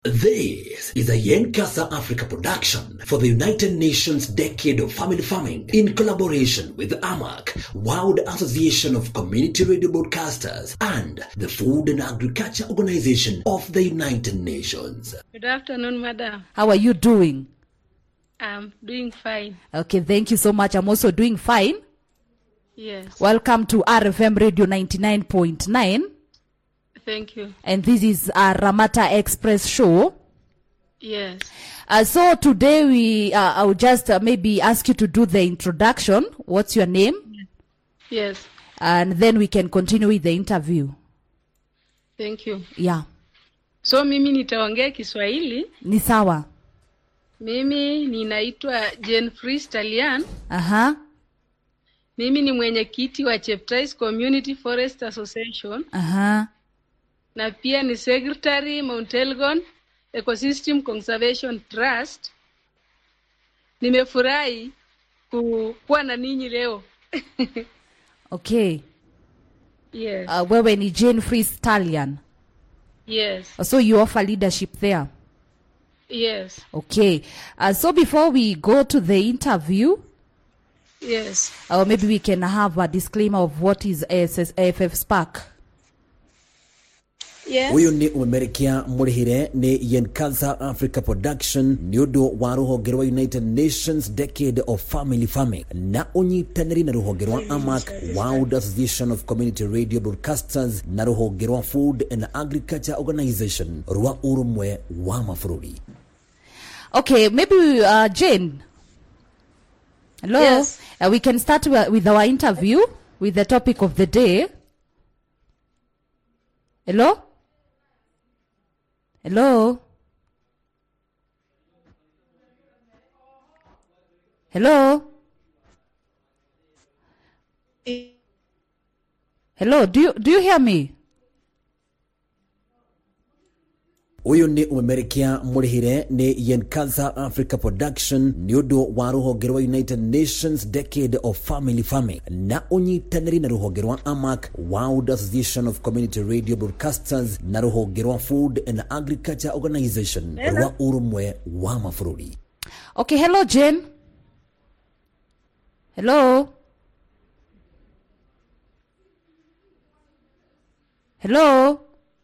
This is a Yenkasa Africa production for the United Nations Decade of Family Farming in collaboration with AMAC, World Association of Community Radio Broadcasters, and the Food and Agriculture Organization of the United Nations. Good afternoon, madam. How are you doing? I'm doing fine. Okay, thank you so much. I'm also doing fine. Yes. Welcome to RFM Radio 99.9. Thank you. And this is our Ramata Express show. Yes. Uh, so today we, uh, I'll just uh, maybe ask you to do the introduction. What's your name? Yes. And then we can continue with the interview. Thank you. Yeah. So mimi nitaongea Kiswahili. Ni sawa. Mimi ninaitwa Jane Fris Talian. Aha. Mimi ni mwenyekiti wa Cheptais Community Forest Association Aha. na pia ni secretary Mount Elgon Ecosystem Conservation Trust. Nimefurahi ku- kuwa na ninyi leo. Okay. Yes. Uh, wewe ni Jane Free Stallion. Yes. So you offer leadership there. Yes. Okay. Uh, so before we go to the interview, Yes. or maybe we can have a disclaimer of what is ASS, AFF Spark. Yes. uyu ni umemerekia mũrĩhĩre nĩ yenkaza africa production nĩ ũndũ wa rũhonge rwa united nations decade of family farming na ũnyitanĩri na rũhonge rwa amac world association of community radio broadcasters na rũhonge rwa food and agriculture organization rwa ũrũmwe wa mabũrũri Okay, maybe uh, Jane. Hello. Yes. Uh, we can start wi- with our interview with the topic of the day. Hello. Hello. Hello. Hello. Do you do you hear me? ũyũ nĩ ũmemerekia mũrĩhĩre nĩ yenkaza africa production nĩ ũndũ wa rũhonge rwa united nations decade of family farming na ũnyitanĩri na rũhonge rwa amac world association of community radio broadcasters na rũhonge rwa food and agriculture organization rwa ũrũmwe wa mabũrũri Okay, hello, Jane. Hello. Hello.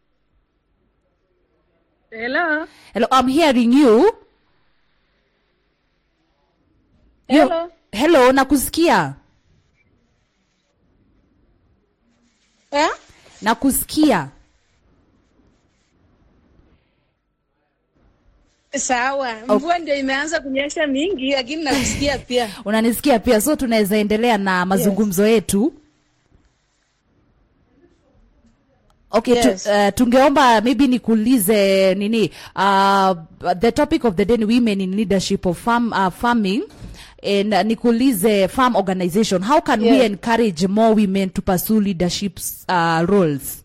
Hello. Hello, I'm hearing you. You- Hello. Hello, nakusikia. Eh? Nakusikia. Sawa. Mvua ndio imeanza kunyesha mingi lakini nakusikia pia. Unanisikia pia, so tunaweza endelea na mazungumzo yetu. Okay, Yes. tu, uh, tungeomba maybe nikuulize nini uh, the topic of the day ni women in leadership of farm, uh, farming and uh, nikuulize farm organization how can we Yes. encourage more women to pursue leadership uh, roles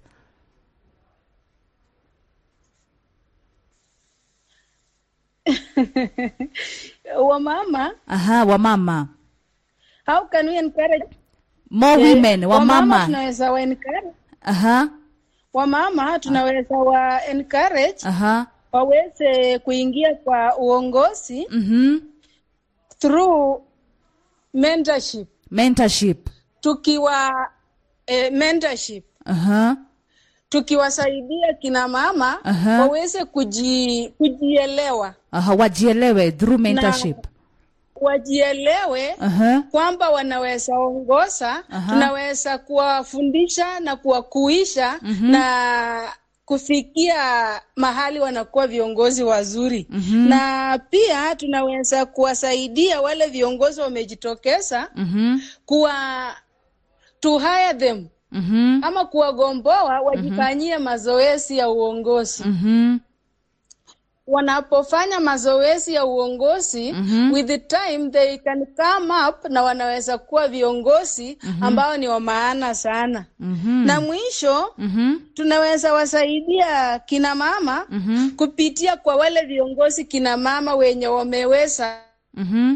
Wamama, aha wamama how can we encourage more Eh, women wamama tunaweza wa encourage aha wamama tunaweza wa encourage aha waweze kuingia kwa uongozi mhm through mentorship. mentorship Tukiwa eh, mentorship aha tukiwasaidia kina mama Aha. waweze kuji, kujielewa aha wajielewe through mentorship wajielewe aha kwamba wanaweza ongoza Aha. tunaweza kuwafundisha na kuwakuisha na kufikia mahali wanakuwa viongozi wazuri na pia tunaweza kuwasaidia wale viongozi wamejitokeza mhm kuwa to hire them mhm ama kuwagomboa wajifanyie mazoezi ya uongozi mhm wanapofanya mazoezi ya uongozi with the time they can come up na wanaweza kuwa viongozi ambao ni wa maana sana mhm na mwisho mhm tunaweza wasaidia kina mama mhm kupitia kwa wale viongozi kina mama wenye wameweza mhm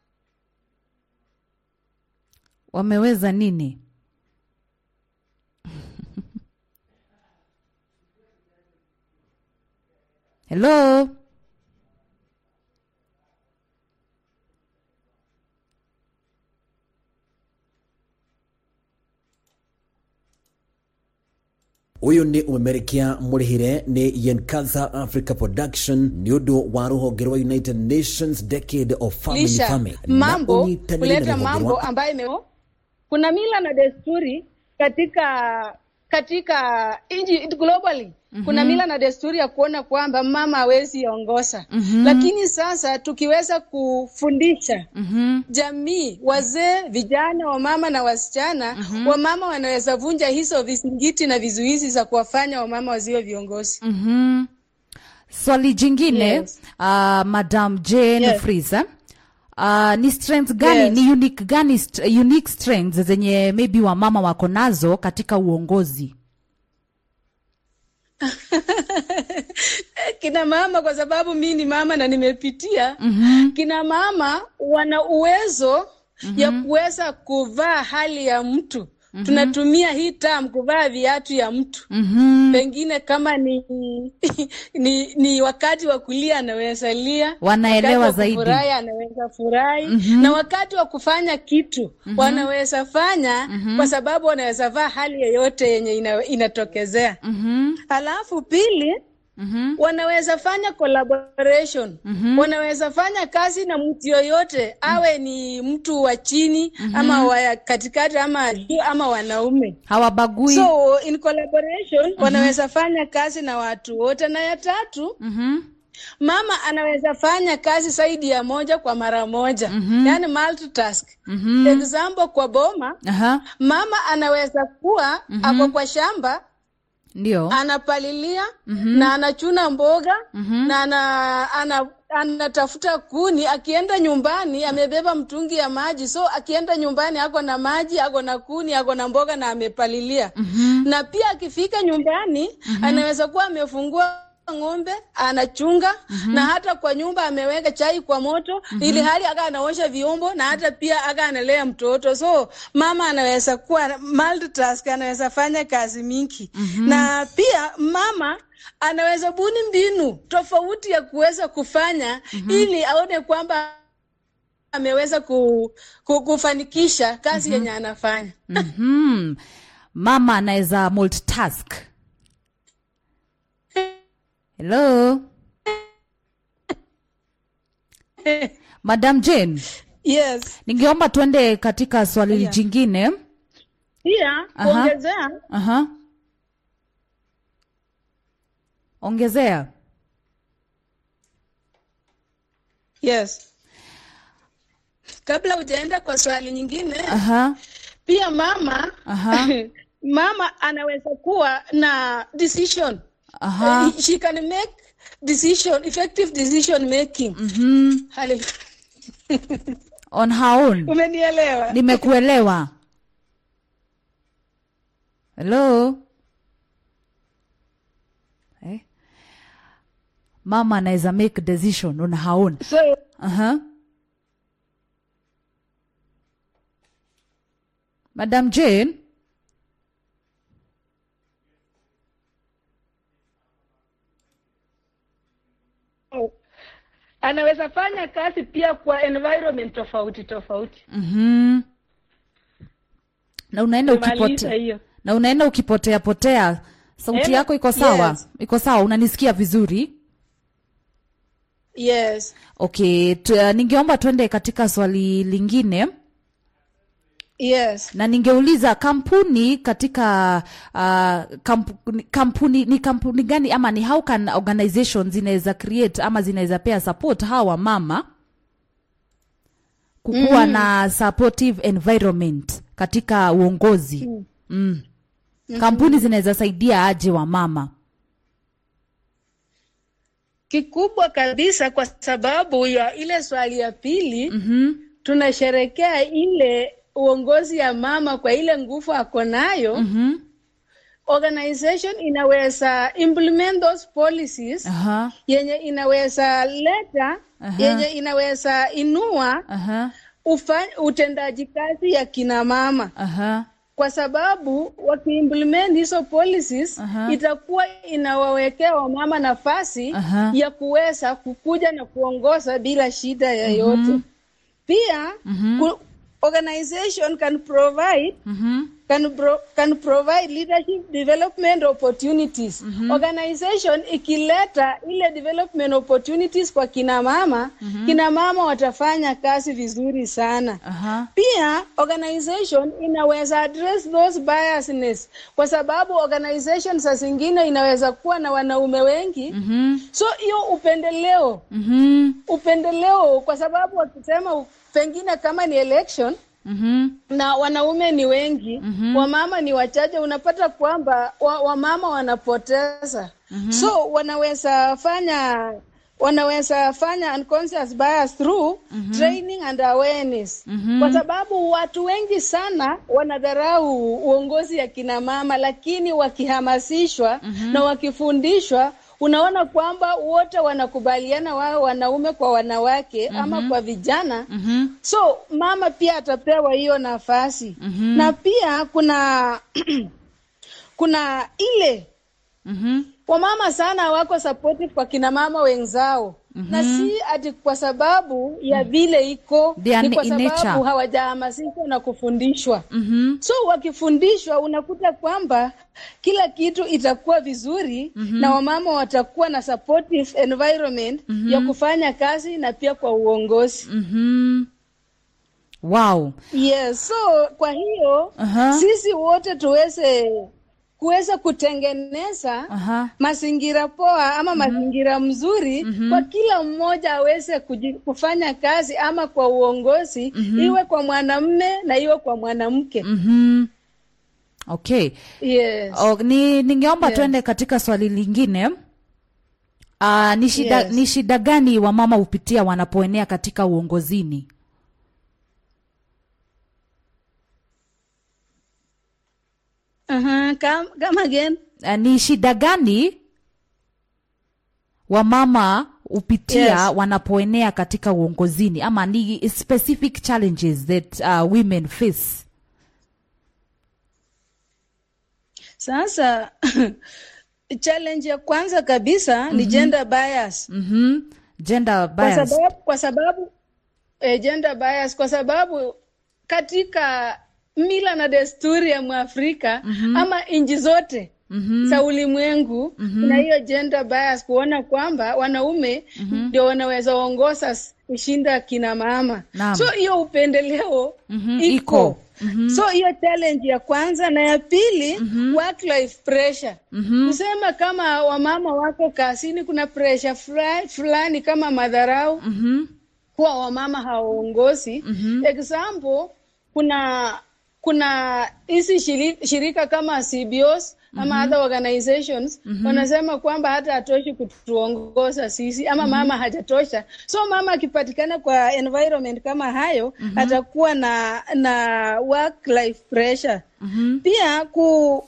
wameweza nini hello uyu ni umemerekia murihire ni yenkaza africa production ni undu wa ruhonge rwa united nations decade of family lisha farming mambo unyitanĩri na kuleta rũhonge mambo rwa- ambayo ime kuna mila na desturi katika katika nchi globally mm-hmm. kuna mila na desturi ya kuona kwamba mama hawezi ongoza mm-hmm. lakini sasa tukiweza kufundisha mm-hmm. jamii wazee vijana wamama na wasichana mm-hmm. wamama wanaweza vunja hizo vizingiti na vizuizi za kuwafanya wamama wasiwe viongozi mm-hmm. swali jingine Yes. uh, madam jane Yes. Fraser. Uh, ni strength gani Yes. ni unique gani st- unique strengths zenye maybe wamama wako nazo katika uongozi kina mama kwa sababu mi ni mama na nimepitia mm-hmm. kina mama wana uwezo mm-hmm. ya kuweza kuvaa hali ya mtu mm-hmm. tunatumia hii term kuvaa viatu ya mtu mm-hmm. pengine kama ni ni, ni wakati wa kulia anaweza lia Wanaelewa wakati wa zaidi. kufurahi anaweza furahi mm-hmm. na wakati wa kufanya kitu mm-hmm. wanaweza fanya mm-hmm. kwa sababu wanaweza vaa hali yoyote yenye ina, inatokezea mm-hmm. alafu pili mm-hmm. wanaweza fanya collaboration mm-hmm. wanaweza fanya kazi na mtu yoyote awe ni mtu wa chini mm-hmm. ama wa katikati ama juu ama wanaume hawabagui so in collaboration mm-hmm. wanaweza fanya kazi na watu wote na ya tatu mm-hmm. mama anaweza fanya kazi zaidi ya moja kwa mara moja mm-hmm. yani multitask mm-hmm. example kwa boma Aha. mama anaweza kuwa mm-hmm. ako kwa shamba ndio anapalilia mm-hmm. na anachuna mboga mm-hmm. na ana, ana, anatafuta kuni akienda nyumbani amebeba mtungi ya maji so akienda nyumbani ako na maji ako na kuni ako na mboga na amepalilia mm-hmm. na pia akifika nyumbani mm-hmm. anaweza kuwa amefungua ng'ombe anachunga mm-hmm. na hata kwa nyumba ameweka chai kwa moto mm-hmm. ili hali aka anaosha vyombo na hata pia aka analea mtoto so mama anaweza kuwa multitask anaweza fanya kazi mingi mm-hmm. na pia mama anaweza buni mbinu tofauti ya kuweza kufanya mm-hmm. ili aone kwamba ameweza ku, ku, kufanikisha kazi mm-hmm. yenye anafanya mm-hmm. mama anaweza multitask hello madam jane yes ningeomba tuende katika swali Yeah. jingine pia Aha. kuongezea Aha. ongezea yes kabla hujaenda kwa swali nyingine Aha. pia mama Aha. mama anaweza kuwa na decision Aha. Eh, she can make decision effective decision making mm-hmm. Hallelujah. on her own umenielewa nimekuelewa hello eh? mama anaweza make decision on her own so uh-huh. madam jane anaweza fanya kazi pia kwa environment tofauti tofauti mm-hmm. na unaenda Umemaliza ukipotea hiyo na unaenda ukipotea potea sauti Ena- yako iko sawa yes. iko sawa unanisikia vizuri yes okay tu, uh, ningeomba twende katika swali lingine yes na ningeuliza kampuni katika uh, kampuni, kampuni ni kampuni gani ama ni how can organizations zinaweza create ama zinaweza pea support hawa mama kukuwa mm. na supportive environment katika uongozi mm. Mm. kampuni zinaweza saidia aje wa mama kikubwa kabisa kwa sababu ya ile swali ya pili mm-hmm. tunasherekea ile uongozi ya mama kwa ile nguvu ako nayo Mm-hmm. organization inaweza implement those policies Aha, yenye inaweza leta Aha. yenye inaweza inua aha, ufa, utendaji kazi ya kina mama aha. kwa sababu wakiimplement hizo policies Aha. itakuwa inawawekea wamama nafasi Aha. ya kuweza kukuja na kuongoza bila shida yoyote. Pia ku, organization can provide Mhm. can, pro, can provide leadership development opportunities. Organization ikileta ile development opportunities kwa kina mama, kina mama watafanya kazi vizuri sana. Aha. Pia organization inaweza address those biasness kwa sababu organization saa zingine inaweza kuwa na wanaume wengi. Mhm. So hiyo upendeleo, Mhm. upendeleo kwa sababu wakisema u- pengine kama ni election Mhm. na wanaume ni wengi wamama ni wachache, unapata kwamba wa- wamama wanapoteza. So wanaweza fanya wanaweza fanya unconscious bias through training and awareness kwa sababu watu wengi sana wanadharau uongozi ya kina mama, lakini wakihamasishwa na wakifundishwa unaona kwamba wote wanakubaliana wao wanaume kwa wanawake ama kwa vijana Mhm. so mama pia atapewa hiyo nafasi na pia kuna kuna ile Mhm. wamama sana wako supportive kwa kina mama wenzao na si ati kwa sababu ya vile iko They are ni kwa in nature. sababu hawajahamasishwa na kufundishwa Mhm. so wakifundishwa unakuta kwamba kila kitu itakuwa vizuri na wamama watakuwa na supportive environment ya kufanya kazi na pia kwa uongozi Mhm. Wow. yes so kwa hiyo Aha. sisi wote tuweze kuweza kutengeneza Aha. mazingira poa ama mazingira mzuri kwa kila mmoja aweze kuji, kufanya kazi ama kwa uongozi iwe kwa mwanamme na iwe kwa mwanamke Mhm. Okay. yes. O, ni ningeomba Yes. tuende katika swali lingine. Uh, ni shida Yes. ni shida gani wamama hupitia wanapoenea katika uongozini? uh-huh. come, come again Uh, ni shida gani wamama hupitia Yes. wanapoenea katika uongozini ama ni specific challenges that uh, women face? sasa challenge ya kwanza kabisa ni gender bias Mhm. Gender kwa bias. sababu, kwa sababu eh, gender bias kwa sababu katika mila na desturi ya Mwafrika ama nchi zote za ulimwengu na hiyo gender bias kuona kwamba wanaume ndio wanaweza ongoza s- kushinda kina mama Naam. so hiyo upendeleo Mhm, iko, iko. so hiyo challenge ya kwanza na ya pili work life pressure kusema kama wamama wako kazini kuna pressure fulani, fulani kama madharau Mhm. kuwa wamama hawaongozi example kuna kuna hizi shiri- shirika kama CBOs ama other organizations wanasema kwamba hata hatoshi kutuongoza sisi ama mama hajatosha so mama akipatikana kwa environment kama hayo atakuwa na na work life pressure pia ku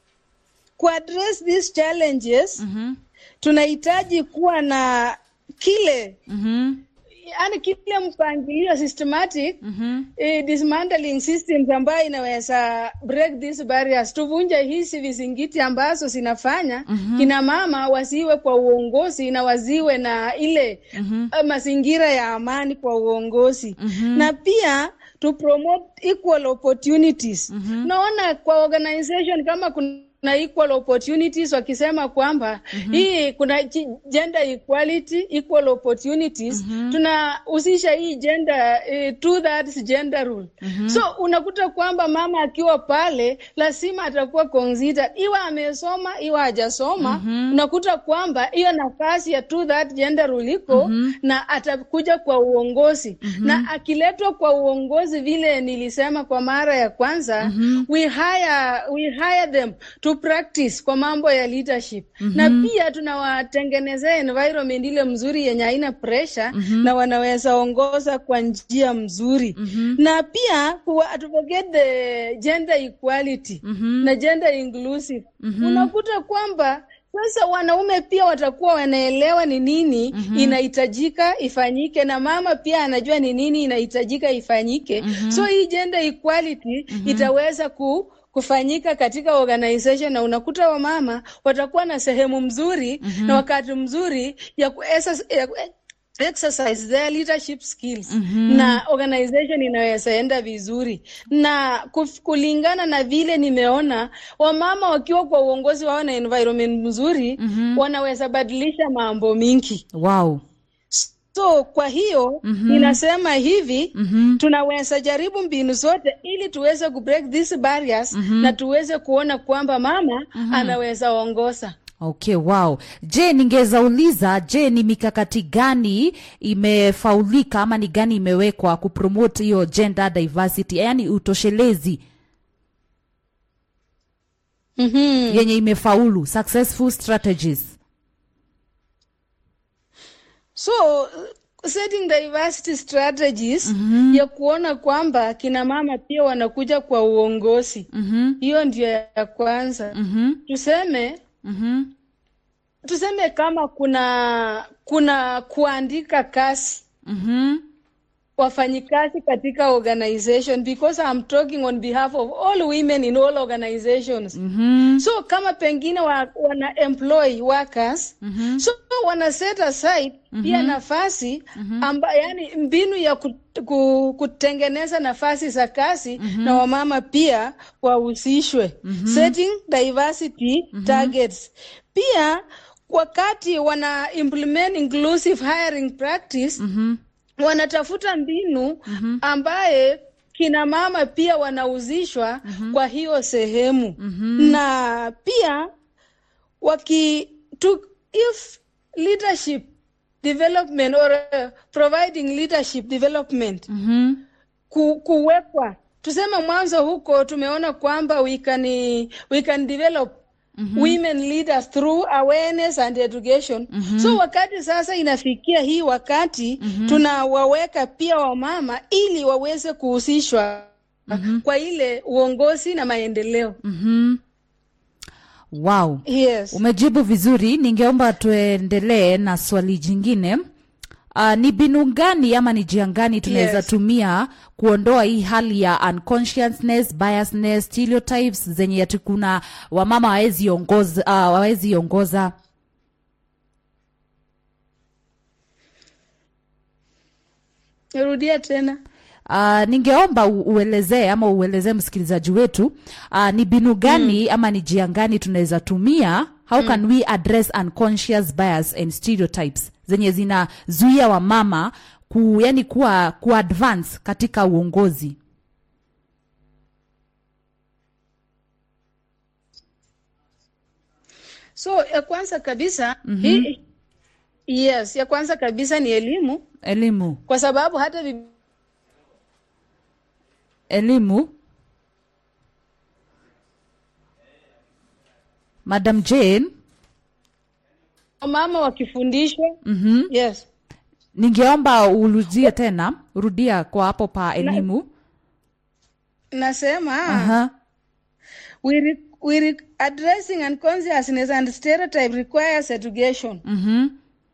kuaddress these challenges Mhm. tunahitaji kuwa na kile Mhm. yani kile mpangilio systematic Mhm. eh, dismantling systems ambayo inaweza break these barriers tuvunje hizi vizingiti ambazo zinafanya kina mama wasiwe kwa uongozi na waziwe na ile eh, mazingira ya amani kwa uongozi na pia to promote equal opportunities naona kwa organization kama kuna na equal opportunities wakisema kwamba hii kuna ji- gender equality equal opportunities tunahusisha hii gender eh, two thirds gender rule so unakuta kwamba mama akiwa pale lazima atakuwa considered iwa amesoma iwa hajasoma unakuta kwamba hiyo nafasi ya two third gender rule iko na atakuja kwa uongozi na akiletwa kwa uongozi vile nilisema kwa mara ya kwanza we hire we hire them to practice kwa mambo ya leadership na pia tunawatengenezea environment ile mzuri yenye haina pressure na wanaweza ongoza kwa njia mzuri na pia kuwa, to forget the gender equality na gender inclusive unakuta kwamba sasa wanaume pia watakuwa wanaelewa ni nini inahitajika ifanyike na mama pia anajua ni nini inahitajika ifanyike so hii gender equality itaweza ku kufanyika katika organization na unakuta wamama watakuwa na sehemu mzuri na wakati mzuri ya ku exercise- ya ku exercise their leadership skills na organization inaweza enda vizuri na kuf, kulingana na vile nimeona wamama wakiwa kwa uongozi wao na environment mzuri wanaweza badilisha mambo mingi wow so kwa hiyo ninasema hivi tunaweza jaribu mbinu zote ili tuweze kubreak these barriers na tuweze kuona kwamba mama anaweza ongoza okay wow je ningeweza uliza je ni mikakati gani imefaulika ama ni gani imewekwa kupromote hiyo gender diversity yaani utoshelezi mm-hmm. yenye imefaulu successful strategies so setting diversity strategies ya kuona kwamba kina mama pia wanakuja kwa uongozi mm-hmm. hiyo ndio ya kwanza Mm-hmm. tuseme Mm-hmm. tuseme kama kuna kuna kuandika kazi Mm-hmm. wafanyikazi katika organization because I'm talking on behalf of all women in all organizations Mm-hmm. so kama pengine wa, wana employ workers Mhm. so wana set aside pia nafasi amba, yani mbinu ya ku, ku, kutengeneza nafasi za kazi na wamama pia wahusishwe setting diversity targets pia wakati wana implement inclusive hiring practice Mm-hmm. wanatafuta mbinu ambaye kina mama pia wanahusishwa kwa hiyo sehemu na pia waki to, if leadership development or uh, providing leadership development Mm-hmm. ku, kuwekwa tuseme mwanzo huko tumeona kwamba we can, we can develop women leaders through awareness and education so wakati sasa inafikia hii wakati tunawaweka pia wamama ili waweze kuhusishwa kwa ile uongozi na maendeleo Mm-hmm. wow yes umejibu vizuri ningeomba tuendelee na swali jingine uh, ni binu gani ama ni njia gani tunaweza Yes. tumia kuondoa hii hali ya unconsciousness biasness stereotypes zenye ati kuna wamama hawezi ongoza uh, hawezi ongoza rudia tena Uh, ningeomba u- uelezee ama uelezee msikilizaji wetu uh, ni binu gani ama ni njia gani tunaweza tumia how can we address unconscious bias and stereotypes zenye zinazuia wamama ku, yani kuwa, ku advance katika uongozi so ya kwanza kabisa hii, yes ya kwanza kabisa ni elimu elimu kwa sababu hata bi- elimu madam jane mama wakifundishwa mm-hmm. yes ningeomba urudie tena rudia kwa hapo pa elimu nasema Aha. we, re, we re, addressing unconsciousness and stereotype requires education Mhm.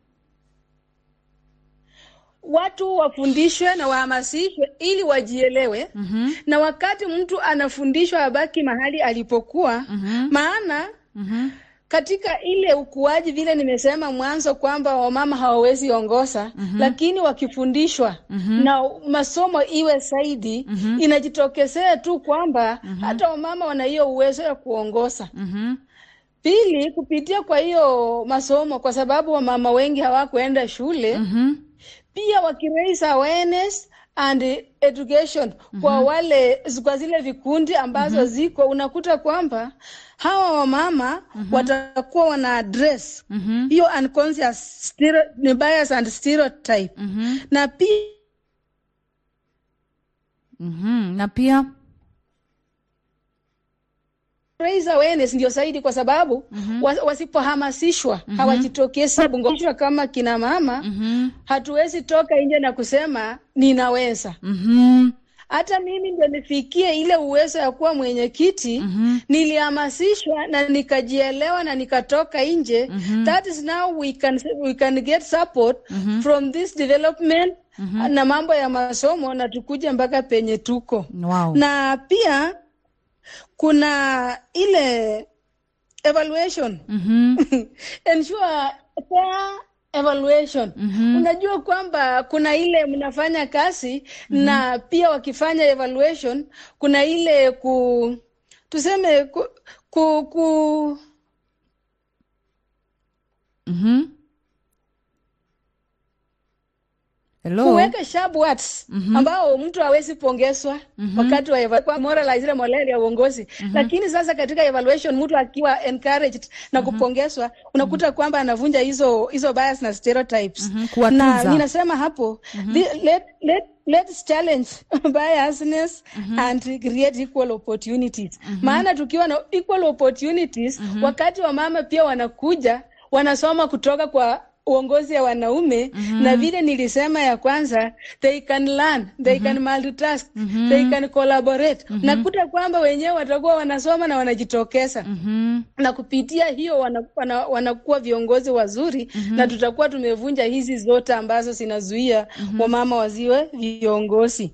watu wafundishwe na wahamasishwe ili wajielewe Mhm. na wakati mtu anafundishwa abaki mahali alipokuwa maana Mhm. katika ile ukuaji vile nimesema mwanzo kwamba wamama hawawezi ongoza lakini wakifundishwa na masomo iwe zaidi inajitokezea tu kwamba hata wamama wana hiyo uwezo ya kuongoza Mhm. pili kupitia kwa hiyo masomo kwa sababu wamama wengi hawakuenda shule Mhm. pia wakiraise awareness and education kwa wale kwa zile vikundi ambazo ziko unakuta kwamba hawa wamama watakuwa wana address hiyo unconscious stereo, ni bias and stereotype na pia Mhm. na pia raise awareness ndio zaidi kwa sababu wa, wasipohamasishwa hawajitokezi bungishwa kama kina mama hatuwezi toka nje na kusema ninaweza Mhm. hata mimi ndio nifikie ile uwezo ya kuwa mwenyekiti nilihamasishwa na nikajielewa na nikatoka nje that is now we can, we can get support from this development na mambo ya masomo na tukuje mpaka penye tuko wow na pia kuna ile evaluation ensure fair evaluation unajua kwamba kuna ile mnafanya kazi na pia wakifanya evaluation kuna ile ku tuseme ku, ku, ku hello kuweka sharp words ambao mtu hawezi pongezwa wakati wa eva- kwa moralize ile morale ya uongozi lakini sasa katika evaluation mtu akiwa encouraged na kupongezwa unakuta kwamba anavunja hizo hizo bias na stereotypes kuwatunza. na ninasema hapo the- let, let, let's challenge biasness and create equal opportunities maana tukiwa na equal opportunities wakati wa mama pia wanakuja wanasoma kutoka kwa uongozi ya wanaume na vile nilisema ya kwanza they can learn they can multitask they can collaborate nakuta kwamba wenyewe watakuwa wanasoma na wanajitokeza na kupitia hiyo wana, wana, wanakuwa viongozi wazuri na tutakuwa tumevunja hizi zote ambazo zinazuia wamama waziwe viongozi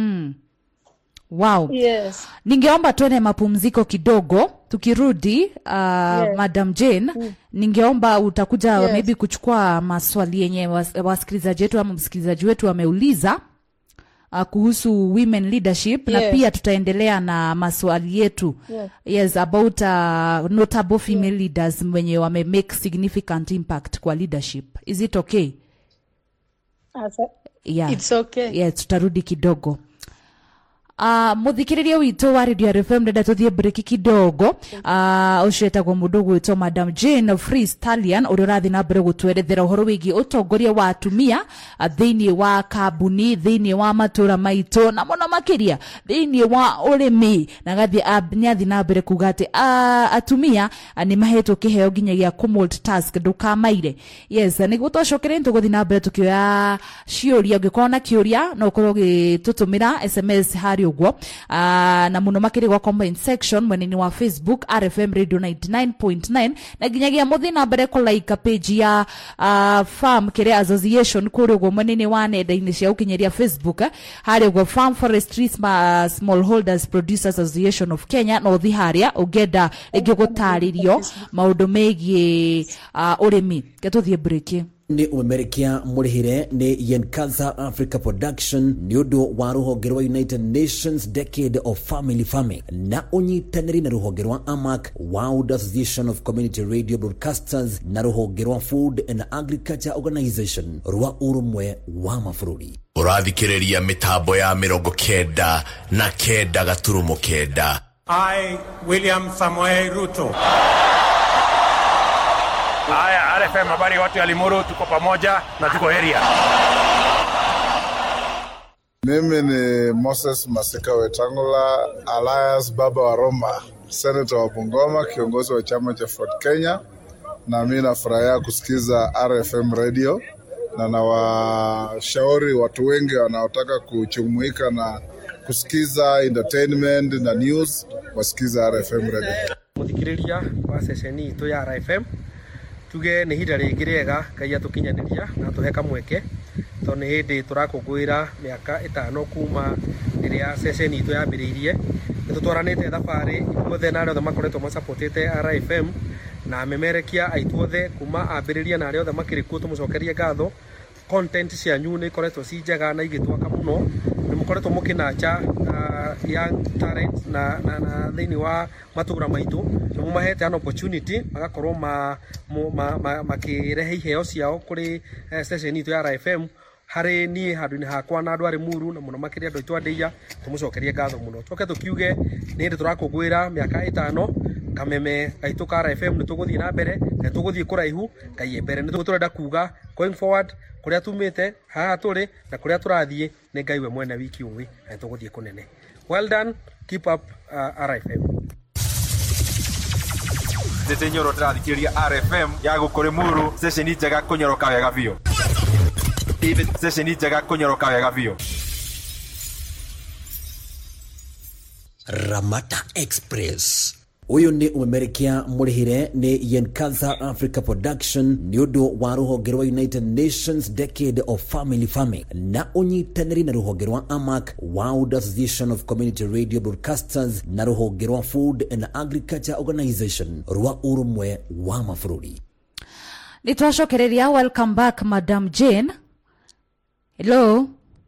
wow yes ningeomba tuende mapumziko kidogo tukirudi uh, madam jane ningeomba utakuja Yes. maybe kuchukua maswali yenye was- wasikilizaji wetu ama msikilizaji wetu ameuliza uh, kuhusu women leadership na Yes. pia tutaendelea na maswali yetu Yes. yes about uh, notable female leaders wenye wame make significant impact kwa leadership is it okay Asa, yeah. it's okay yes, tutarudi kidogo Uh, muthikiriria witå wa radio rfm ndenda tå thiä breki kidogo uh, å cio etagwo må ndå å gwä two madam jane free stallion å rä a å rathiä na mbere gå twerethera å horo wä giä å tongoria wa atumia uh, thä inä wa kambuni thä inä wa matå ra maitå na må no makä ria thä inä wa å rä mi na nä athiä na mbere kuga atä uh, atumia uh, nä mahetwo kä heo nginyagia task ndå kamaire yes nä guo twacokere nä tå gå thiä na mbere tå kä oya ciå ria å ngä korwo na kä å ria no å korwo å gä tå tå mä ra sms harä å guo uh, na må no makä rä gwa comment section mwena-inä wa facebook rfm radio 99.9 na nginyagia må thiä na mbere kå like page ya uh, farm kä rä association kå rä å guo mwena-inä wa nenda-inä cia gå kinyä harä å guo farm forestry Sma- smallholders producers association of kenya no thi harä a å ngenda rä ngä gå tarä rio maå ndå megiä å rä mi ke tå thiä break nĩ ũmemerekia mũrĩhĩre nĩ yenkaza africa production nĩ ũndũ wa rũhonge rwa united nations decade of family farming na ũnyitanĩri na rũhonge rwa amac world association of community radio broadcasters na rũhonge rwa food and agriculture organization rwa ũrũmwe wa mabũrũri ũrathikĩrĩria mĩtambo ya mĩrongo kenda na kenda gaturumo kenda I, William Samoei Ruto. Haya, RFM, habari watu ya Limuru, tuko pamoja na tuko area. Mimi ni Moses Masika Wetangula, Alliance Baba wa Roma, senata wa Bungoma, kiongozi wa chama cha Ford Kenya, na mi nafurahia kusikiza RFM radio na nawashauri watu wengi wanaotaka kuchumuika na kusikiza entertainment na news wasikiza RFM radio. muthikiriria wa ceceni itå ya RFM tuge nä ihinda rä ngä rĩega ngai atå kinyanä na atå he kamweke tondå nä hä ndä tå rakå ra mä aka ä tano kuma rä rä a ceceni itå yambä rä irie nä tå twaranä te thabarä inyuothe na arä othe makoretwo macapotete RFM na memerekia aitũ othe kuma ambĩrĩria na arĩa othe makĩrĩ kuo tũmũcokerie ngatho content cianyu nä ikoretwo ci njega na igĩtwaka mũno nä må koretwo må kä nanja uh, young talent na, na, na thä wa matũra maitå nä må mahete an opportunity magakorwo ma, ma, ma, makĩrehe iheo ciao kå rä uh, station itå ya RFM harä niä handå-inä hakwa na andå arä muru na må no makä ria andå aitå andäia tå må cokerie ngatho må no tũke tå kiuge nä hä ndä tå rakå ngwä ra mä aka ä tano kameme gaitå ka RFM nä tå gå thiä na mbere na tå gå thiä kå raihu ngai mbere nä tå tå renda kuga going forward kå rä a tumä te haha tå rä na kå rä a tå rathiä nä ngai we mwene wiki å na nä tå gå thiä kå nene well done keep up uh, RFM Tete nyoro tũrathikĩrĩria RFM ya gũkũ Limuru, ceceni njega kũnyoroka wega biũ. Ceceni njega kũnyoroka wega biũ. ramata express uyu ni umemerekia murihire ni yenkatha africa production ni undu wa ruhonge rwa united nations decade of family farming na unyitaniri na ruhonge rwa amac world association of community radio broadcasters na ruhonge rwa food and agriculture organization rwa urumwe wa mabũrũri nä twacokereria welcome back madam jane hello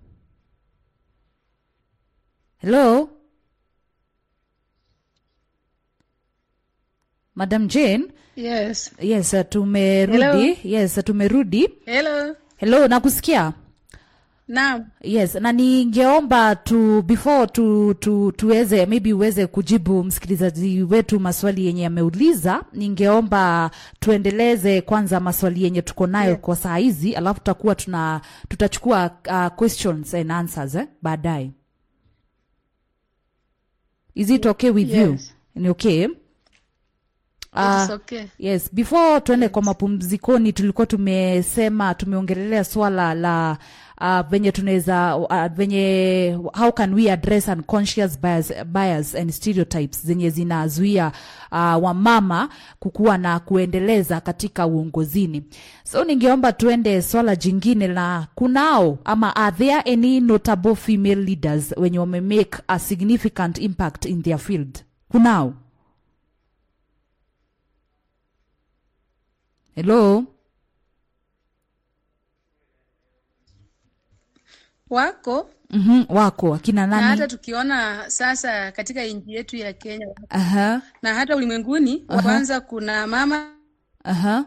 hello madam jane Yes. yes uh, tumerudi Hello. yes uh, tumerudi Hello. hello nakusikia Naam. yes na ningeomba tu before tu, tu, tuweze maybe uweze kujibu msikilizaji wetu maswali yenye ameuliza ningeomba tuendeleze kwanza maswali yenye tuko nayo Yeah. kwa saa hizi alafu tutakuwa tuna tutachukua uh, questions and answers eh, baadaye is it okay with you Yes. ni okay It's Uh, okay. yes before tuende kwa mapumzikoni tulikuwa tumesema tumeongelelea swala la uh, venye tunaweza uh, venye how can we address unconscious bias, bias and stereotypes zenye zinazuia uh, wamama kukuwa na kuendeleza katika uongozini so ningeomba tuende swala jingine la kunao ama are there any notable female leaders wenye wamemake a significant impact in their field kunao hello Wako mm wako akina na hata nani tukiona sasa katika nchi yetu ya Kenya aha na hata ulimwenguni, wa kwanza kuna mama aha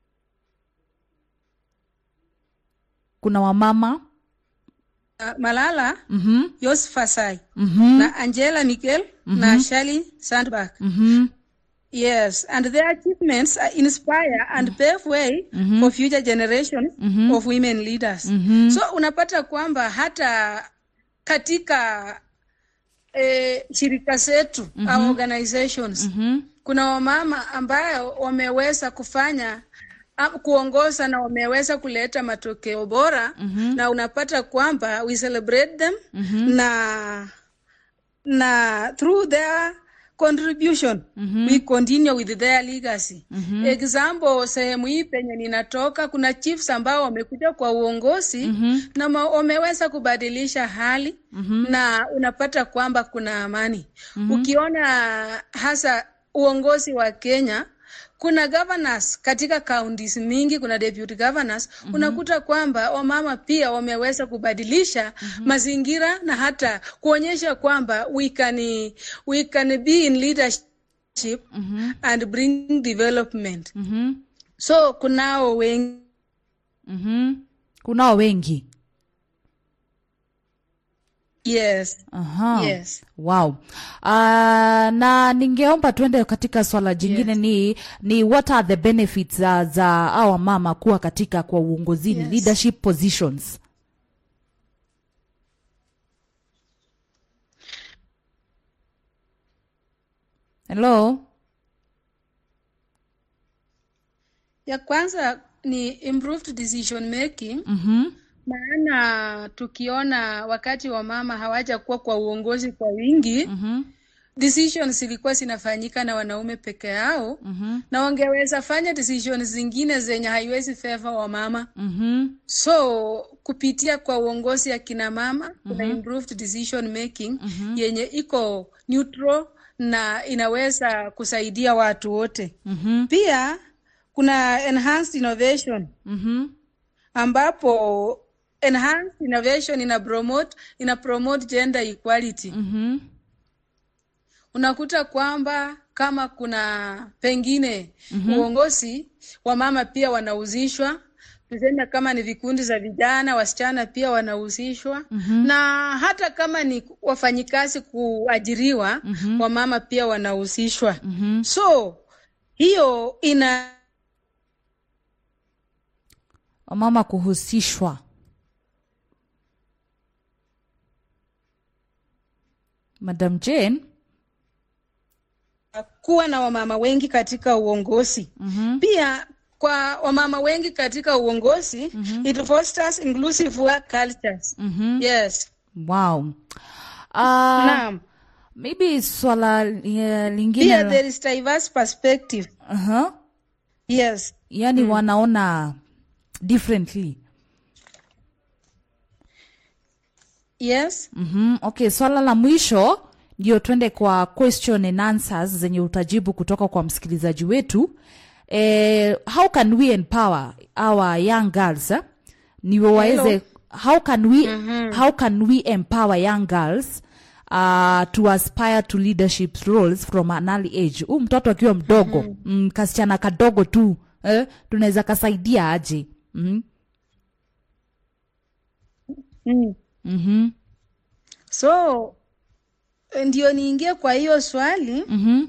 kuna wamama uh, Malala mhm Yousafzai mhm na Angela Merkel na Shirley Sandberg. mhm Yes, and their achievements uh, inspire and pave way for future generations of women leaders. So unapata kwamba hata katika eh, shirika zetu au organizations kuna wamama ambayo wameweza kufanya am- kuongoza na wameweza kuleta matokeo bora na unapata kwamba we celebrate them na na through their contribution we continue with their legacy example sehemu hii penye ninatoka kuna chiefs ambao wamekuja kwa uongozi na ma- wameweza kubadilisha hali na unapata kwamba kuna amani ukiona hasa uongozi wa Kenya kuna governors katika counties mingi, kuna deputy governors unakuta kwamba wamama pia wameweza kubadilisha mazingira na hata kuonyesha kwamba we can, we can be in leadership and bring development. mhm So kunao wengi mhm kunao wengi yes, aha yes. wow uh, na ningeomba tuende katika swala jingine Yes. ni ni what are the benefits za, za awa mama kuwa katika kwa uongozini Yes. leadership positions hello Ya kwanza ni improved decision making mhm maana tukiona wakati wa mama hawajakuwa kwa uongozi kwa wingi mhm decisions zilikuwa zinafanyika na wanaume peke yao mhm na wangeweza fanya decisions zingine zenye haiwezi favor wa mama mhm so kupitia kwa uongozi ya kina mama kuna improved decision making yenye iko neutral na inaweza kusaidia watu wote mhm pia kuna enhanced innovation mhm ambapo enhanced innovation ina promote ina promote gender equality mhm unakuta kwamba kama kuna pengine uongozi wa mama pia wanahusishwa tuseme kama ni vikundi za vijana wasichana pia wanahusishwa na hata kama ni wafanyikazi kuajiriwa wamama pia wanahusishwa so hiyo ina wamama kuhusishwa madam jane kuwa na wamama wengi katika uongozi pia kwa wamama wengi katika uongozi it fosters inclusive work cultures yes wow uh, naam maybe swala uh, lingine pia la- there is diverse perspective uh-huh. yes yani wanaona differently yes mm-hmm. okay swala la mwisho ndio twende kwa question and answers zenye utajibu kutoka kwa msikilizaji wetu eh, how can we empower our young girls eh? ni waweze how can we how can we empower young girls uh, to aspire to leadership roles from an early age huu mtoto akiwa mdogo mm-hmm. mm, kasichana kadogo tu eh? tunaweza kasaidia aje mm-hmm. mm. Mm-hmm. so ndio niingie kwa hiyo swali Mm-hmm.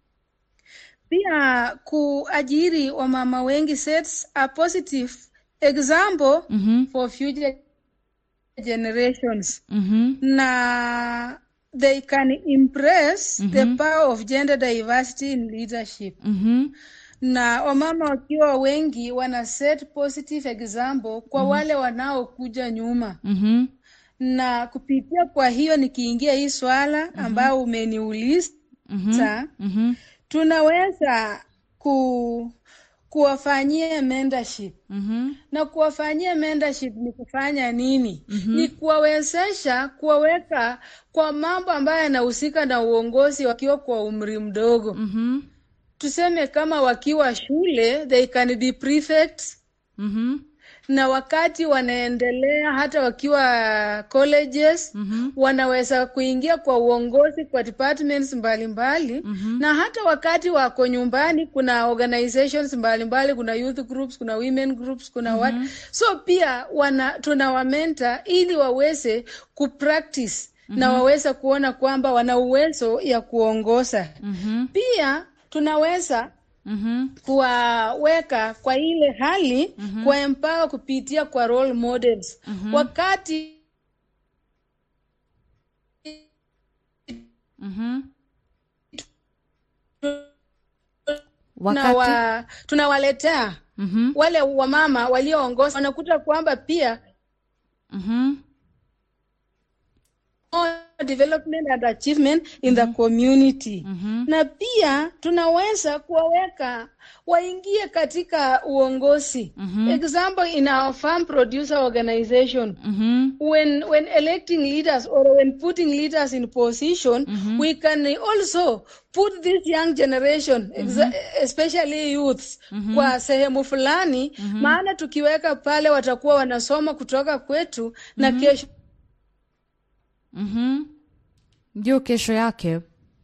pia kuajiri wamama wengi sets a positive example Mm-hmm. for future generations Mm-hmm. na they can impress the power of gender diversity in leadership Mm-hmm. na wamama wakiwa wengi wana set positive example kwa wale wanaokuja nyuma Mm-hmm. na kupitia kwa hiyo nikiingia hii swala ambayo umeniuliza Mm-hmm. tunaweza ku kuwafanyia mentorship Mm-hmm. na kuwafanyia mentorship ni kufanya nini ni kuwawezesha kuwaweka kwa mambo ambayo yanahusika na uongozi wakiwa kwa umri mdogo Mm-hmm. tuseme kama wakiwa shule they can be prefects Mm-hmm. na wakati wanaendelea hata wakiwa colleges Mhm. wanaweza kuingia kwa uongozi kwa departments mbalimbali Mhm. na hata wakati wako nyumbani kuna organizations mbalimbali kuna youth groups kuna women groups kuna what so pia wana tunawamenta ili waweze kupractice na waweze kuona kwamba wana uwezo ya kuongoza Mhm. pia tunaweza Mhm. kuwaweka kwa ile hali mm-hmm. kuwaempower kupitia kwa role models mm-hmm. wakati Mhm. tunawa, Wakati tunawaletea Mhm. wale wamama walioongoza wanakuta kwamba pia Mhm. more development and achievement in the community Mhm. na pia tunaweza kuwaweka waingie katika uongozi example in our farm producer organization Mhm. when when electing leaders or when putting leaders in position we can also put this young generation exa- especially youths kwa sehemu fulani maana tukiweka pale watakuwa wanasoma kutoka kwetu na kesho Mhm. ndio kesho yake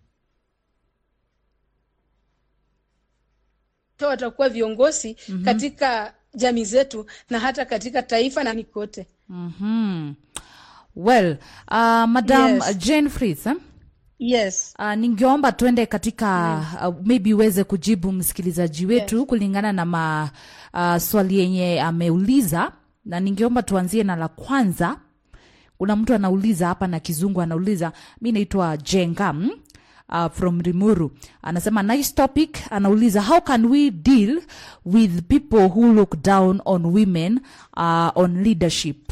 watakuwa viongozi katika jamii zetu na hata katika taifa na nikote Mhm. well uh, madam Yes. jane fritz eh? yes Uh, ningeomba twende katika uh, maybe uweze kujibu msikilizaji wetu kulingana na ma, uh, swali yenye ameuliza na ningeomba tuanzie na la kwanza kuna mtu anauliza hapa na kizungu anauliza mi naitwa jengam uh, from rimuru anasema nice topic anauliza how can we deal with people who look down on women uh, on leadership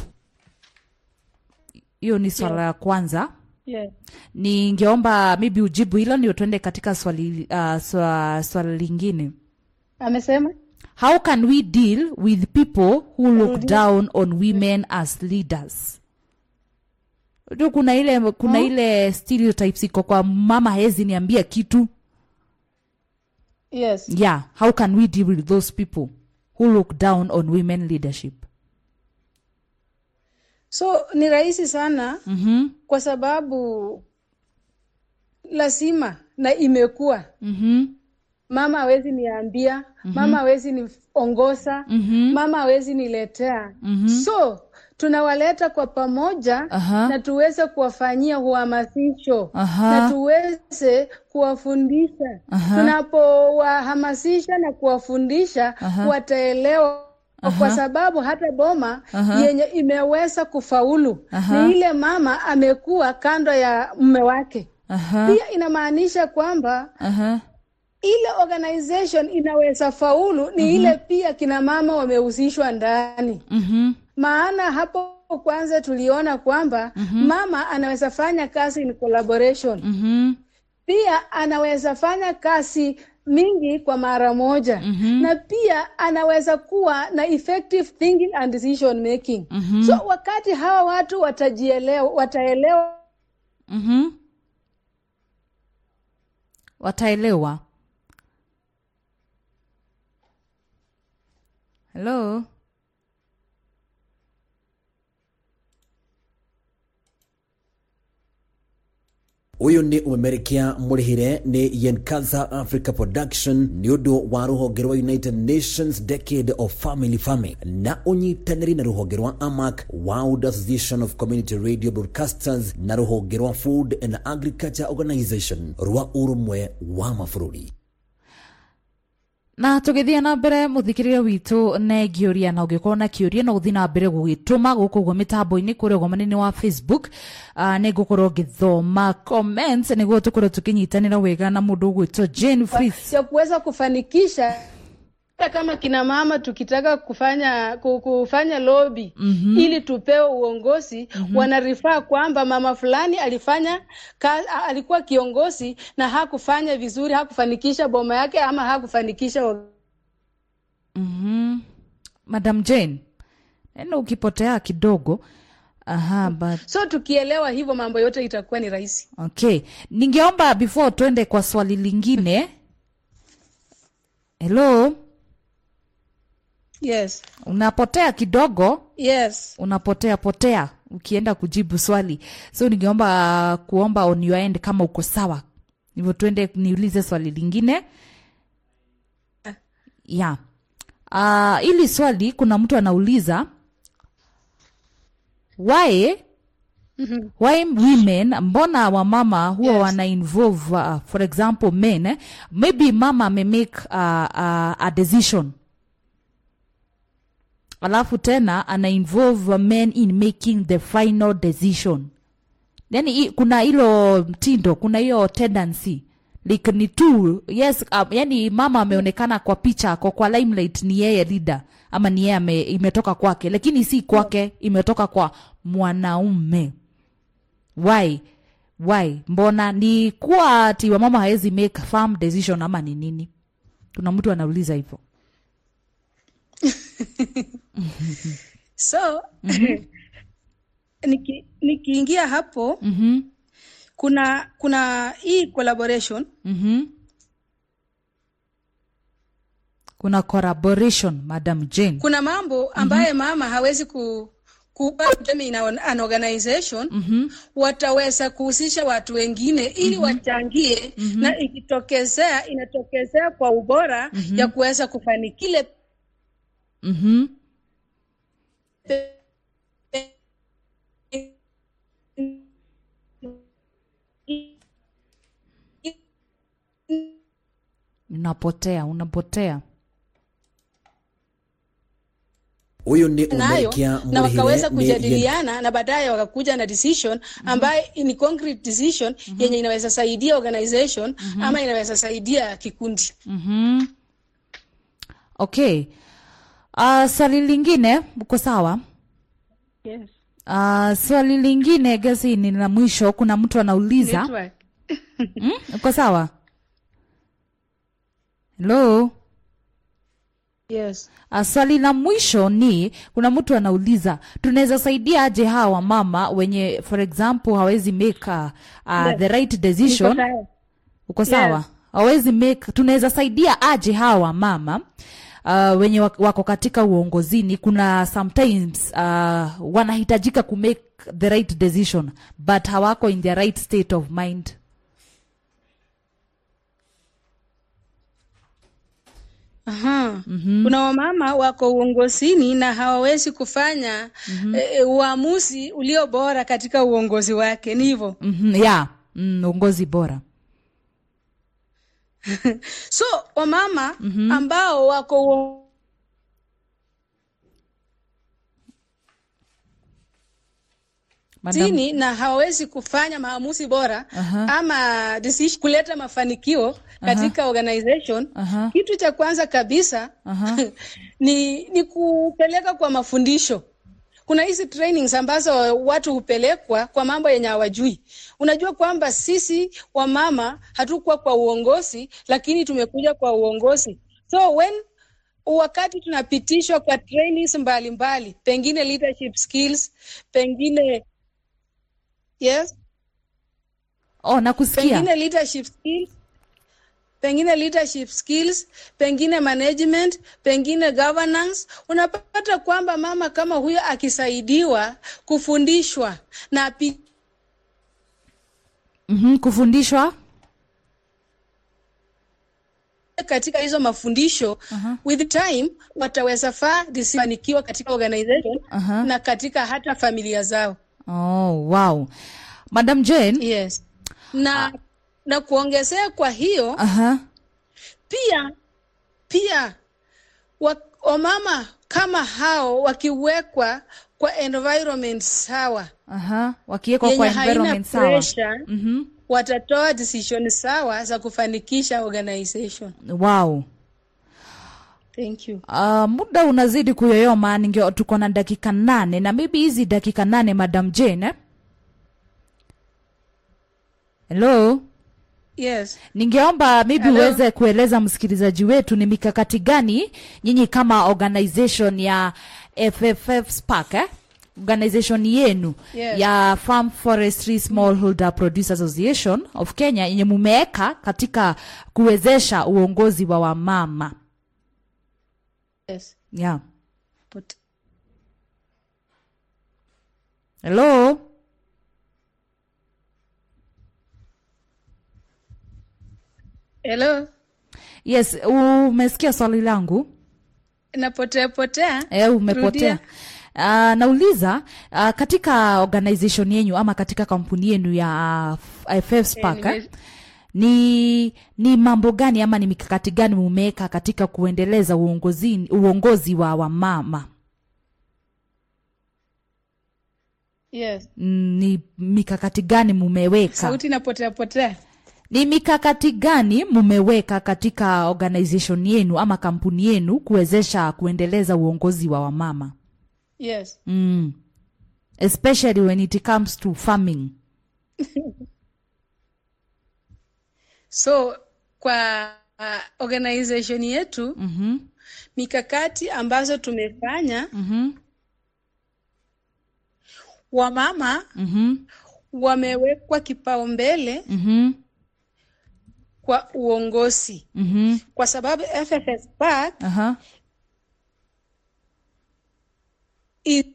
hiyo ni swala ya kwanza yes ningeomba maybe ujibu hilo ndio tuende katika swali uh, swa, swali lingine amesema how can we deal with people who look down on women as leaders tu kuna ile kuna ile stereotypes iko kwa mama hezi niambia kitu yes yeah how can we deal with those people who look down on women leadership so ni rahisi sana mm-hmm. kwa sababu lazima na imekuwa Mm-hmm. mama hawezi niambia mama hawezi niongoza mama hawezi niletea so tunawaleta kwa pamoja Aha. na tuweze kuwafanyia uhamasisho Aha. na tuweze kuwafundisha tunapowahamasisha na kuwafundisha wataelewa kwa sababu hata boma yenye imeweza kufaulu ni ile mama amekuwa kando ya mume wake Aha. pia inamaanisha kwamba Aha. ile organization inaweza faulu ni ile pia kina mama wamehusishwa ndani Mhm. maana hapo kwanza tuliona kwamba mama anaweza fanya kazi in collaboration Mhm. pia anaweza fanya kazi mingi kwa mara moja na pia anaweza kuwa na effective thinking and decision making so wakati hawa watu watajielewa wataelewa Mhm. wataelewa hello uyu ni umemerekia mũrĩhĩre nĩ yenkaza africa production nĩ ũndũ wa rũhonge rwa united nations decade of family farming na ũnyitanĩri na rũhonge rwa amac world association of community radio broadcasters na rũhonge rwa food and agriculture organization rwa ũrũmwe wa mabũrũri na tũgĩthiĩ na mbere mũthikĩrĩria witũ negĩũria na ũngĩkorwo na kĩũria no gũthiĩ na mbere gũgĩtũma gũkũ guo mĩtambo-inĩ kũrĩa ũgomanĩni wa facebook uh, nĩ ngũkorwo ngĩthoma comments nĩguo tũkorwo tũkĩnyitanĩra wega na mũndũ ũgwĩtwo jane frith ya kuweza kufanikisha hata kama kina mama tukitaka kufanya ku- kufanya lobby ili tupewe uongozi wanarifaa kwamba mama fulani alifanya ka, a- alikuwa kiongozi na hakufanya vizuri hakufanikisha boma yake ama hakufanikisha wa- mm-hmm. madam jane neno ukipotea kidogo aha but so tukielewa hivyo mambo yote itakuwa ni rahisi okay ningeomba before twende kwa swali lingine hello yes unapotea kidogo yes unapotea potea ukienda kujibu swali so ningeomba uh, kuomba on your end kama uko sawa hivyo tuende niulize swali lingine ya uh, ili swali kuna mtu anauliza why why women mbona wamama huwa Yes. wana involve uh, for example men eh? maybe mama amemake uh, uh, a decision alafu tena ana involve men in making the final decision yani i- kuna hilo mtindo kuna hiyo tendency like ni tu yes um, yani mama ameonekana kwa picha ako kwa limelight ni yeye leader ama ni yeye ame- imetoka kwake lakini si kwake imetoka kwa mwanaume why why mbona ni kuwa ati wamama hawezi make firm decision ama ni nini kuna mtu anauliza hivyo so niki- nikiingia hapo mm-hmm. kuna kuna hii collaboration mm-hmm. kuna collaboration madam jane kuna mambo ambaye mama hawezi ku ku- tuseme in an an organization wataweza kuhusisha watu wengine ili wachangie na ikitokezea inatokezea kwa ubora ya kuweza kufanikile mm-hmm. unapotea unapotea ũyũ nĩ nayo ũmerekia na wakaweza mũrĩhĩre nĩ kujadiliana na baadaye wakakuja na decision ambaye ni concrete decision yenye inaweza saidia organization ama inaweza saidia kikundi mm-hmm. okay uh, swali lingine uko sawa yes. uh, swali lingine gasi ni la mwisho kuna mtu anauliza Network. mm? uko sawa helo yes. Uh, swali la mwisho ni kuna mtu anauliza tunaweza saidia aje hawa mama wenye for example hawezi make uh, uh, Yes. the right Niko decision sawa. uko sawa Yes. hawezi make tunaweza saidia aje hawa mama uh, wenye wak- wako katika uongozini kuna sometimes uh, wanahitajika ku make the right decision but hawako in the right state of mind Aha. Kuna wamama wako uongozini na hawawezi kufanya eh, uamuzi ulio bora katika uongozi wake, ni hivyo. mm-hmm, yeah mm, uongozi bora So wamama ambao wako uo- Madam, zini na hawawezi kufanya maamuzi bora Aha. ama decision, kuleta mafanikio katika organization Aha. kitu cha kwanza kabisa Aha. ni, ni kupeleka kwa mafundisho kuna hizi trainings ambazo watu hupelekwa kwa mambo yenye hawajui. Unajua kwamba sisi wamama hatukuwa kwa uongozi, lakini tumekuja kwa uongozi. So when wakati tunapitishwa kwa trainings mbalimbali mbali, pengine leadership skills, pengine yes, oh nakusikia pengine leadership skills pengine leadership skills, pengine management, pengine governance. Unapata kwamba mama kama huyo akisaidiwa kufundishwa na api mm-hmm, kufundishwa katika hizo mafundisho uh-huh. with time wataweza faa disifanikiwa katika organization uh-huh. na katika hata familia zao. oh wow madam jane Yes. Na na kuongezea kwa hiyo uh-huh. pia pia wa- wamama kama hao wakiwekwa kwa environment sawa Aha, wakiwekwa kwa yenye haina environment sawa pressure Mhm. watatoa decision sawa za kufanikisha organization. wow Thank you. Uh, muda unazidi kuyoyoma ninge tuko na dakika nane na maybe hizi dakika nane madam jane eh? hello Yes. ningeomba maybe Hello. uweze kueleza msikilizaji wetu ni mikakati gani nyinyi kama organization ya FFF Spark eh? organization yenu Yes. ya Farm Forestry Smallholder Producer Association of Kenya yenye mumeweka katika kuwezesha uongozi wa wamama Yes. yeah. But hello Hello. yes umesikia swali langu Napotea potea. e, umepotea Rudia. Uh, nauliza uh, katika organization yenyu ama katika kampuni yenu ya uh, FF Spark Eh, eh, ni ni mambo gani ama ni mikakati gani mumeweka katika kuendeleza uongozi, uongozi wa wamama Yes. Mm, ni mikakati gani mumeweka Sauti inapotea potea. ni mikakati gani mumeweka katika organization yenu ama kampuni yenu kuwezesha kuendeleza uongozi wa wamama Yes. mm. especially when it comes to farming So kwa uh, organization yetu mm-hmm. mikakati ambazo tumefanya Mm-hmm. wamama Mm-hmm. wamewekwa kipaumbele Mm-hmm. kwa uongozi Mm-hmm. kwa sababu FFS Park Aha. is,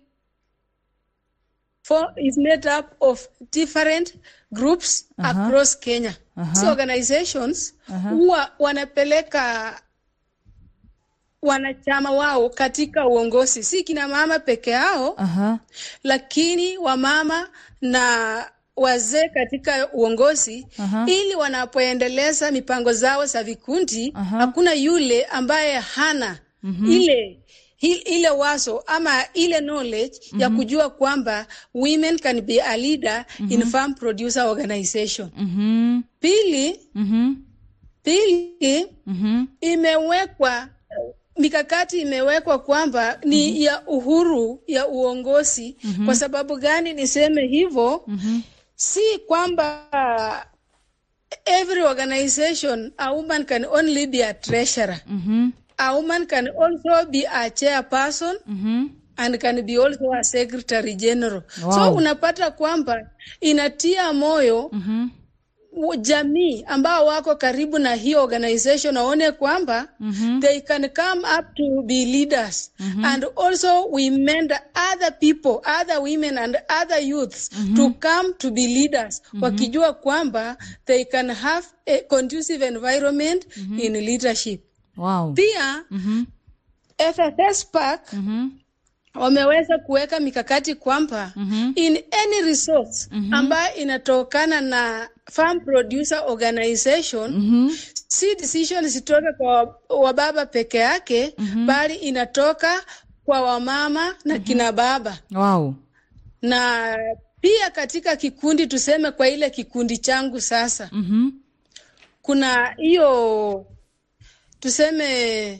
for, is made up of different groups Aha. across Kenya. Aha. So organizations Aha. huwa wanapeleka wanachama wao katika uongozi, si kina mama peke yao Aha. lakini wamama na wazee katika uongozi Aha. ili wanapoendeleza mipango zao za vikundi Aha. hakuna yule ambaye hana ile hi- ile wazo ama ile knowledge ya kujua kwamba women can be a leader in farm producer organization. Mm-hmm. Pili, Mm-hmm. pili Mm-hmm. imewekwa mikakati imewekwa kwamba ni ya uhuru ya uongozi. Kwa sababu gani niseme hivyo? Si kwamba every organization a woman can only be a treasurer. Mm-hmm. A woman can also be a chairperson Mm-hmm. and can be also a secretary general. Wow. So unapata kwamba inatia moyo Mm-hmm. u- jamii ambao wako karibu na hiyo organization waone kwamba Mhm. they can come up to be leaders and also we mend other people other women and other youths to come to be leaders wakijua kwamba they can have a conducive environment in leadership Wow. pia Mm-hmm. FFS Park Mm-hmm. wameweza kuweka mikakati kwamba in any resource ambayo inatokana na farm producer organization Mm-hmm. si decision zitoke kwa wababa peke yake bali inatoka kwa wamama na kina baba Wow. na pia katika kikundi tuseme kwa ile kikundi changu sasa Mm-hmm. kuna hiyo tuseme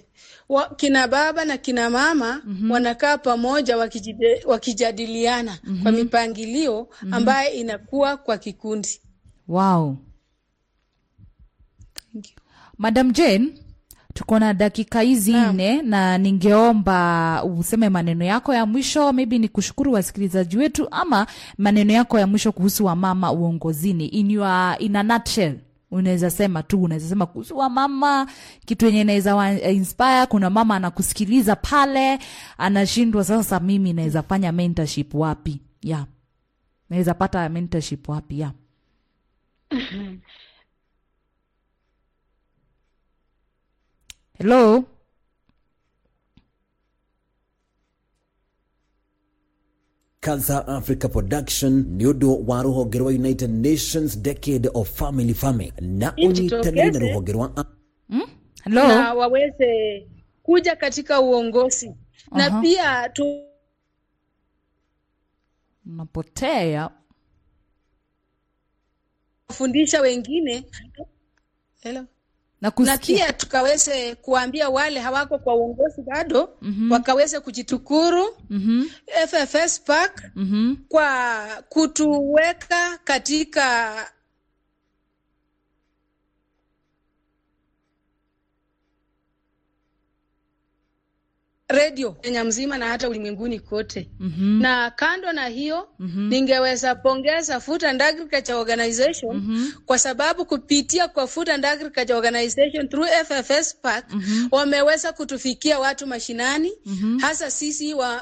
wa, kina baba na kina mama wanakaa pamoja wakijide, wakijadiliana kwa mipangilio ambayo inakuwa kwa kikundi. wow madam jane tuko na dakika hizi Naam. nne na ningeomba useme maneno yako ya mwisho maybe ni kushukuru wasikilizaji wetu ama maneno yako ya mwisho kuhusu wamama uongozini in, your, in a nutshell unaweza sema tu unaweza sema kuhusu wamama kitu yenye inaweza wa inspire kuna mama anakusikiliza pale anashindwa sasa mimi naweza fanya mentorship wapi yeah naweza pata mentorship wapi yeah hello Cancer Africa Production nĩ ũndũ wa rũhonge rwa United Nations Decade of Family Farming na ũnyitanĩri na rũhonge rwa hello na waweze kuja katika uongozi na Aha. pia tu unapotea fundisha wengine Hello. na na kusikia pia tukaweze kuambia wale hawako kwa uongozi bado wakaweze kujitukuru Mhm, FFS Park mhm. kwa kutuweka katika redio Kenya mzima na hata ulimwenguni kote. Mhm. Na kando na hiyo ningeweza pongeza Food and Agriculture Organization kwa sababu kupitia kwa Food and Agriculture Organization through FFS Park wameweza kutufikia watu mashinani hasa sisi wa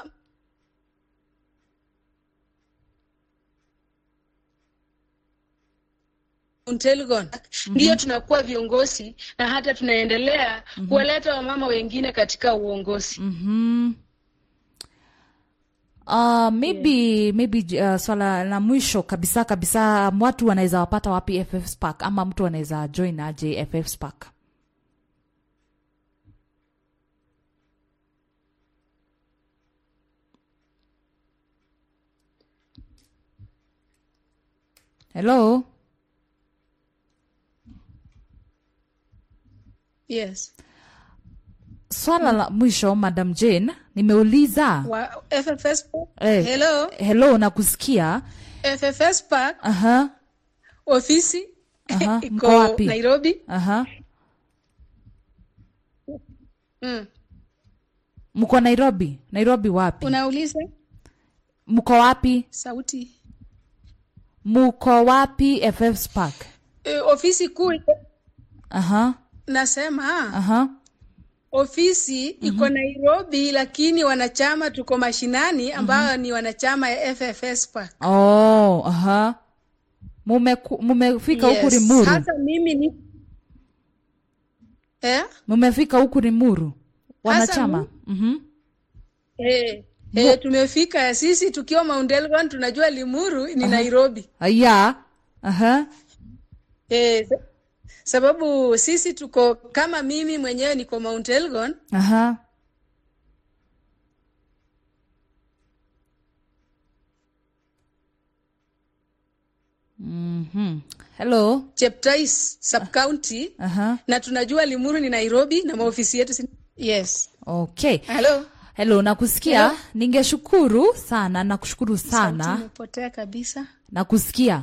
Mount Elgon ndiyo tunakuwa viongozi na hata tunaendelea kuwaleta wamama wengine katika uongozi. Mhm. Uh, maybe maybe uh, swala la mwisho kabisa kabisa watu wanaweza wapata wapi FF Spark ama mtu anaweza join aje FF Spark hello Yes. swala la mwisho madam jane nimeuliza Wa FFS Park. Eh. Hello. hello nakusikia FFS Park aha ofisi Aha, iko mko wapi? Nairobi. aha Mm. mko nairobi nairobi wapi Unauliza mko wapi sauti. mko wapi ff spark E, ofisi kuu iko- aha nasema aha ofisi iko Nairobi, lakini wanachama tuko mashinani ambao ni wanachama ya FFS Park. oh aha Mumeku- mumefika huku rimuru Hasa mimi ni eh? mumefika huku rimuru wanachama mu- Mhm. Eh, eh, tumefika sisi tukiwa Mount Elgon, tunajua Limuru ni Nairobi. ya aha Eh, sa- sababu sisi tuko kama mimi mwenyewe niko Mount Elgon aha Mhm. hello Cheptais sub county aha na tunajua Limuru ni Nairobi na maofisi yetu si... yes. okay Hello. hello nakusikia Hello? ningeshukuru sana nakushukuru Sauti sana imepotea kabisa. nakusikia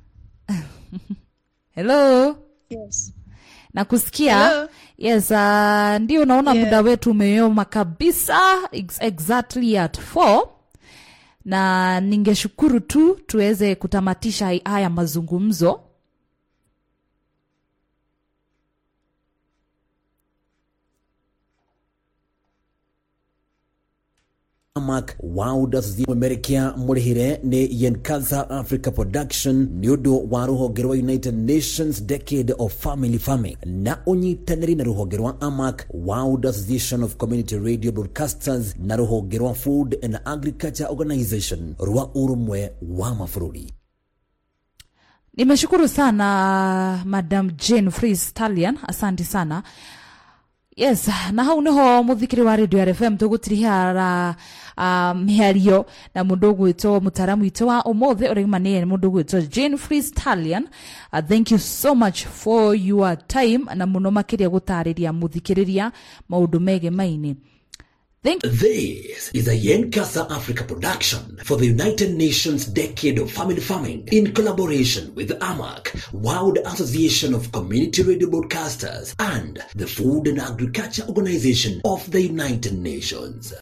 hello Yes. nakusikia Hello? yes uh, ndio naona Yeah. muda wetu umeyoma kabisa ex exactly at 4 na ningeshukuru tu tuweze kutamatisha hai- haya mazungumzo amak waudas mwemerekia mũrĩhĩre nĩ yenkaza africa production nĩ ũndũ wa rũhonge rwa united nations decade of family farming na ũnyitanĩri na rũhonge rwa amac world association of community radio broadcasters na rũhonge rwa food and agriculture organization rwa ũrũmwe wa mabũrũri nimeshukuru sana madam jane free stallion asante sana yes na hau niho muthikiri wa radio rfm tugutirihiara uh, miario na mundu ugwitwo mutaramu witũ wa umuthi ũrĩmanĩye nĩ mũndũ ugwitwo jane freestalian uh, thank you so much for your time na mũno makĩria gũtarĩria mũthikĩrĩria maũndũ mege maini thank This is a Yenkasa Africa production for the United Nations Decade of Family Farming in collaboration with AMAC, World Association of Community Radio Broadcasters, and the Food and Agriculture Organization of the United Nations.